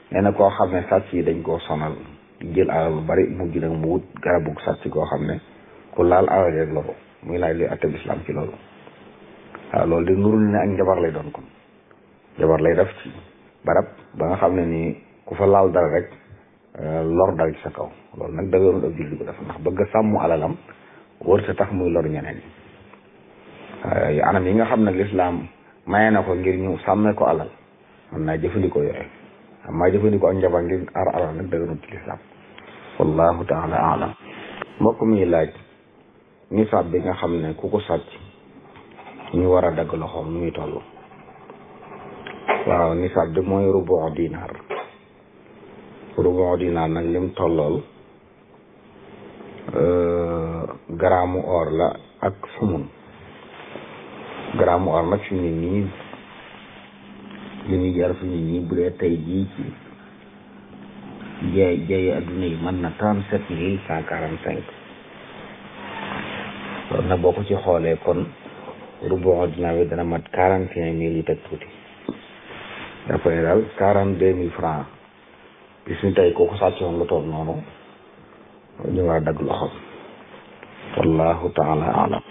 nee na koo xam ne sàcc yi dañ koo sonal di jël alal lu bari mujj nag mu wut garabu sàcc koo xam ne ku laal alal rek loru muy laaj li atteb islam ci loolu waaw loolu di nurul ne ak njabar lay doon kon njabar lay def ci barab ba nga xam ne nii ku fa laal dara rek lor dal ci sa kaw loolu nag dëgërul ab julli ko def ndax bëgg a sàmm alalam wër sa tax muy lor ñeneen yi anam yi nga xam ne lislaam maye na ko ngir ñu sàmmee ko alal mën naa jëfandikoo yooyu am maa jëfandikoo ak njabar ngir aar alal nag dëgërul ci lislaam wallahu taala alam mbokk mi laaj nisaab bi nga xam ne ku ko sàcc ñu war a dagg loxoom nu muy toll waaw nisaab bi mooy rubu dinaar rubu dinaar nag lim tollool garaamu or la ak sumun garaamu or nag fi mu ne nii li ñuy jar fi mu ne nii bu dee tey jii ci jaay jaay adduna yi mën na trente sept mille cent quarante cinq loolu nag boo ko ci xoolee kon rubu dinaar bi dana mat quarante et un mille yu teg tuuti dafa ne daal quarante deux mille francs bis ni tey kooku sàccoon lu toog noonu ñu war a dagg loxoom wallahu taala alam